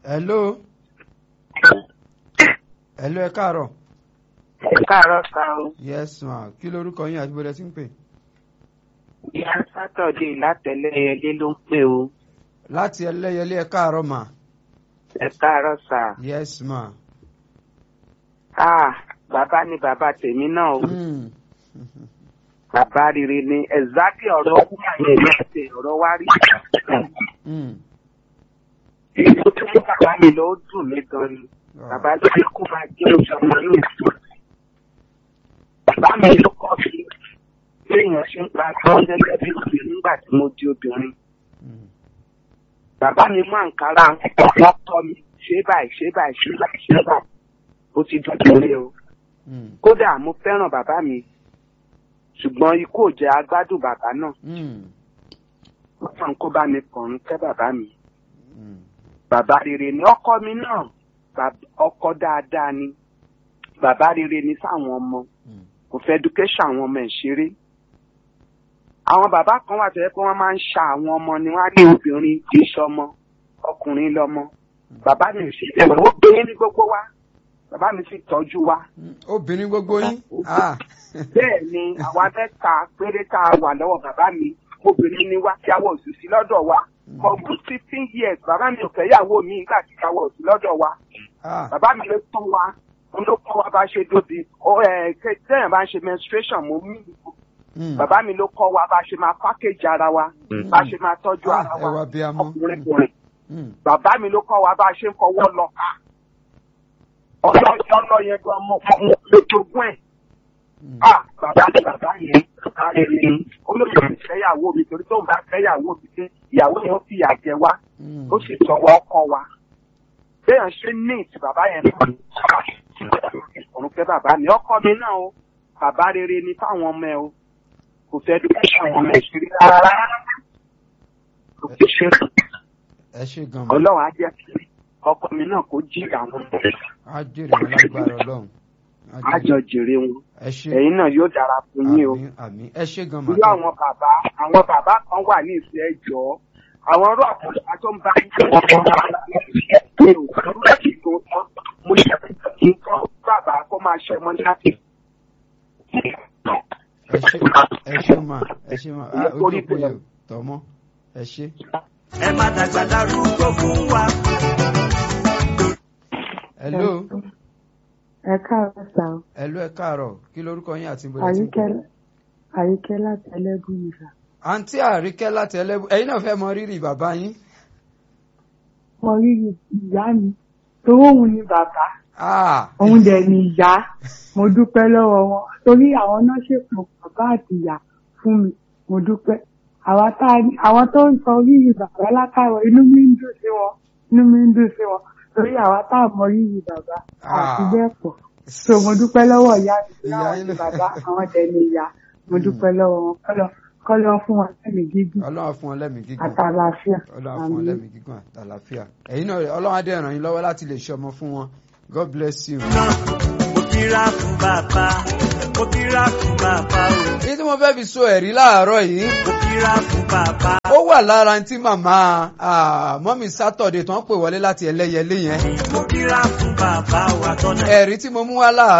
hello hello ẹ káàárọ̀ ẹ káàárọ̀ sá o yes ma kí lorúkọ yín àti bọ́lẹ̀ tí ń pè ìyá sátọ̀dé látẹ̀lẹ́yẹlé ló ń pè o láti ẹlẹ́yẹlé ẹ káàárọ̀ ma ẹ káàárọ̀ sá yes ma ah bàbá ni bàbá tèmi náà o mm. bàbá rere ni ẹ̀zákì ọ̀rọ̀ ọkùnrin àyè ní àti ọ̀rọ̀ wá rí Mm. èyí tó fún bàbá mi ló dùn mí gan ni bàbá ló fi kó máa jẹ́ oṣù ọmọ ní ìlú bàbá mi ló kọ́ sí bí èèyàn ṣe ń pa àwọn gẹ́gẹ́ bí obìnrin nígbà tí mo di obìnrin Mm. bàbá mi mú àǹkárá wọn tọ́ mi ṣé báyìí ṣé báyìí ṣé báyìí ṣé báyìí ó ti dọ̀dọ̀ lé o Mm. kódà mo fẹ́ràn bàbá mi ṣùgbọ́n ikú ò jẹ́ agbádùn bàbá náà Mm. wọ́n fọ́n kó bá mi kọ̀ọ̀rùn kẹ́ bàbá mi Mm. bàbá rere ni ọkọ mi náà bàb- ọkọ dáadáa ni bàbá rere ni fáwọn ọmọ Mm. kò fẹ́ education àwọn ọmọ ẹ̀ ṣeré àwọn bàbá kan wà tó yẹ pé wọ́n máa ń ṣa àwọn ọmọ ni wọ́n á ní obìnrin kì í ṣọmọ ọkùnrin lọmọ bàbá mi ò ṣe bẹ́ẹ̀ ó gbé ní gbogbo wa bàbá mi sì tọ́jú wa Mm. obìnrin gbogbo yín ah. bẹ́ẹ̀ ni àwa mẹ́ta péré tá a wà lọ́wọ́ bàbá mi obìnrin ni wá tí àwọn òṣìṣì lọ́dọ̀ wa for good fifteen years bàbá mi ò fẹ́yàwó mi nígbà tí àwọn òṣìṣì lọ́dọ̀ wa ah. bàbá mi ló tán wa òun ló kọ́ wa bá ṣe dóbi ó ẹ̀ tẹ́yìn bá ń ṣe menstruation mo mí Mm. bàbá mi ló kọ́ wa bá ṣe máa package ara wa bá ṣe máa tọ́jú Ah, ara ẹ wá wa bí a mọ́. ọkùnrin kùnrin Mm. bàbá mi ló kọ́ wa bá ṣe ń fọwọ́ lọ ká ọlọ́ ọlọ́ yẹn gan mọ́ mọ́ lójoogun ẹ̀ Mm. ah bàbá mi bàbá yẹn bàbá rẹ̀ ni olóyè mi fẹ́yàwó mi torí tóun bá fẹ́yàwó mi pé ìyàwó yẹn ó fìyà jẹ wá Mm. ó sì sọ̀wọ́ ọkọ wa béèyàn ṣe neat bàbá yẹn náà ni òun fẹ́ bàbá mi ọkọ mi náà o bàbá rere ni fáwọn ọmọ ẹ o kò fẹ́ education àwọn ọmọ ẹ̀ ṣeré rárá kò fi ṣe ẹ ṣe gan ma ọlọ́run á jẹ́ kí ọkọ mi náà kó jí àwọn ọmọ ẹ̀ á jèrè wọn lágbára ọlọ́run Á á jèrè. jọ jèrè wọn ẹ ṣe ẹ̀yin náà yóò dára fún yín o. àmín àmín ẹ ṣe gan ma irú àwọn bàbá àwọn bàbá kan wà ní ìfẹ́ ẹjọ́ àwọn ọ̀rọ̀ àkọsílẹ̀ tó ń bá yín tó ń bá yín tó ń láti tó tán mo ṣe kí n kọ́ bàbá kó máa ṣe ọmọ láti. ẹ ṣe ẹ ṣe ma ẹ ṣe ma ah, ojú Orí òpó bẹ̀rẹ̀. yẹn tọmọ ẹ ṣe. ẹ má dàgbà darúgbó fún wa. hello ẹ káàárọ̀ sá o hello ẹ káàárọ̀ kí lorúkọ yín àti bọ́lẹ̀ tí ń àríkẹ́ pè. àríkẹ́ láti ẹlẹ́gùn nìkan àǹtí àríkẹ́ láti ẹlẹ́bù ẹ̀yin náà fẹ́ mọ rírì bàbá yín. mo rí ìyá mi torí òun ni bàbá Ah, òun dẹ̀ ni ìyá mo dúpẹ́ lọ́wọ́ wọn torí àwọn náà ṣètò bàbá àti ìyá fún mi mo dúpẹ́ àwa tá a ní- àwọn tó ń sọ rírì bàbá látàrọ̀ inú mi ń dùn sí wọn inú mi ń dùn sí wọn torí àwa tá a mọ rírì bàbá àti Ah. bẹ́ẹ̀ pọ̀ so mo dúpẹ́ lọ́wọ́ ìyá mi Ìyá náà yín ni ló- bàbá àwọn dẹ̀ ni ìyá mo dúpẹ́ lọ́wọ́ wọn kọ́lọ́ kọ́lọ́ fún wọn lẹ́mìí gígùn ọlọ́run á fún ọ lẹ́mìí gígùn àtàlàáfíà ọlọ́run á fún ọ Àmín. lẹ́mìí gígùn àtàlàfíà ẹ̀yin náà ọlọ́run á dẹ̀ ràn yín lọ́wọ́ láti lè ṣe ọmọ fún wọn god bless you. náà mo kíra fún bàbá mo kíra fún bàbá o èyí tí mo fẹ́ fi so ẹ̀rí láàárọ̀ yìí mo kíra fún bàbá. ó wà lára tí màmá ah, mọ́mí sátọ̀dẹ̀ tó ń pè wọlé láti ẹlẹ́yẹlé yẹn mo kíra fún bàbá wa tọ́nà. ẹ̀rí tí mo mú wá láàárọ̀.